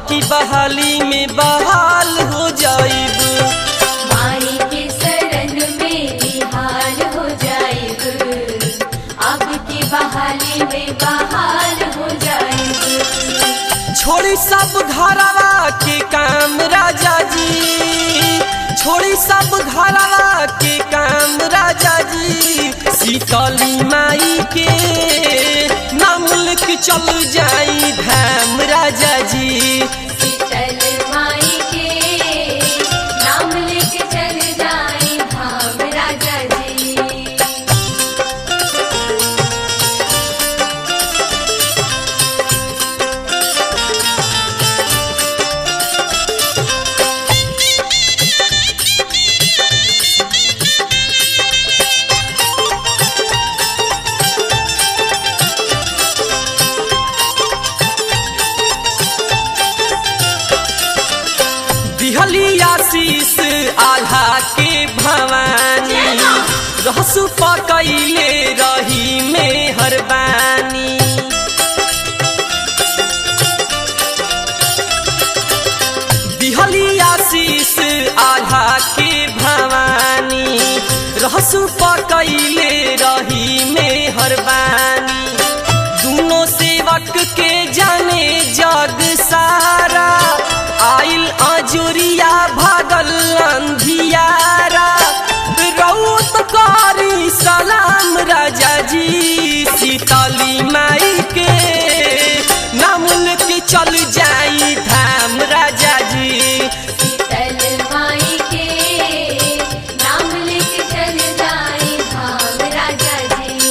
की बहाली में बहाल हो जाइब माई के शरण में निहाल हो जाएब अब की बहाली में बहाल हो जाएब छोड़ी सब घरवा के काम राजा जी छोड़ी सब घरवा के काम राजा जी शीतली माई के नाम लेके चल जाई धाम राजा जी शीतल माई के नाम लेके चल जाए धाम राजा जी दिहली आशीष आल्हा के भवानी रहसु पकैले रही में हरबानी दिहली आशीष आल्हा के भवानी रहसु पकैले रही में हरबानी दोनों सेवक के जाने जग सारा आइल अजुरिया भागल अंधियारा रउत करी सलाम राजा जी सीतली माई के नाम लेके चल जाई धाम राजा जी शीतल माई के नाम लेके चल जाए धाम राजा जी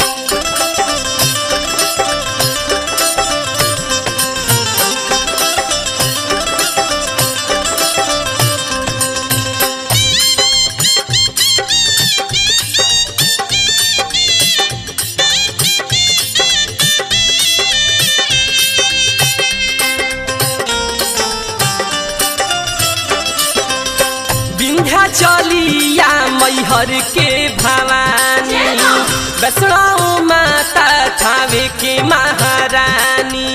विंध्याचलिया मैहर के भवानी वैष्णव माता थावे के महारानी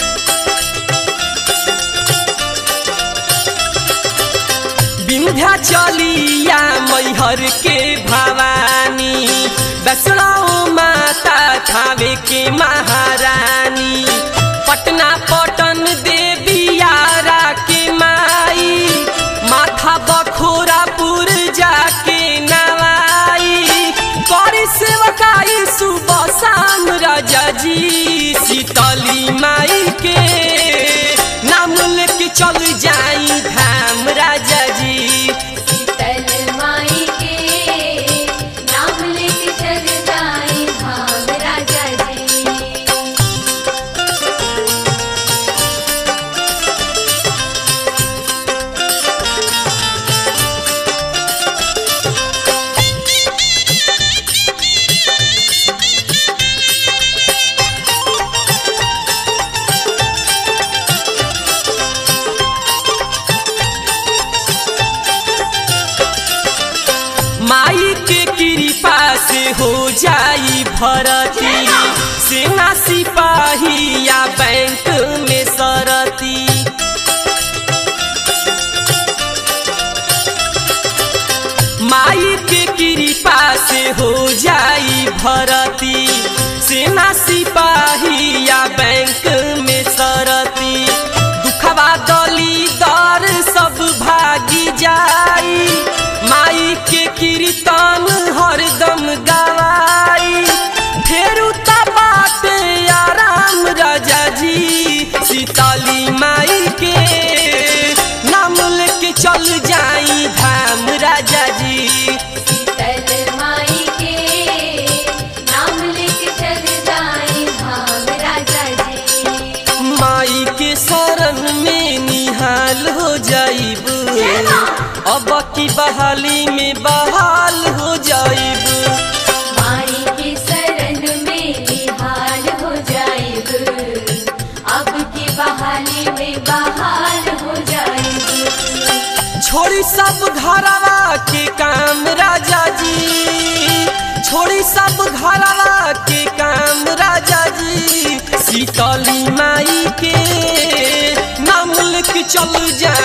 विंध्याचलिया मैहर के भवानी वैष्णव माता थावे के महारानी पटना पटन देवी आरा के माई माथा बखोरापुर जाके नवाई करी सेवकाई सुबह शाम राजा जी शीतली माई के नाम लेके चल जाई धाम राजा जी शीतल माई के नाम लेके चल जाए धाम राजा जी माई के कृपा से हो जाई भरती सेना सिपाही या बैंक में सरती माई के कृपा से हो जाई भरती सेना सिपाही या बैंक में सरती दुखवा दली दर सब भागी जाई माई के कीर्तन हरदम गवाई फेरू बाटे आराम राजा जी सीताली माई के नाम लेके चल जाई धाम राजा जी शीतल माई के नाम लेके चल जाए धाम राजा जी माई के शरण में निहाल हो जाइब अब की बहाली में बहाल हो जाइब माई के शरण में निहाल हो जाएब अब की बहाली में बहाल हो जाएब छोड़ी सब घरवा के काम राजा जी छोड़ी सब घरवा के काम राजा जी शीतली माई के नाम चल जा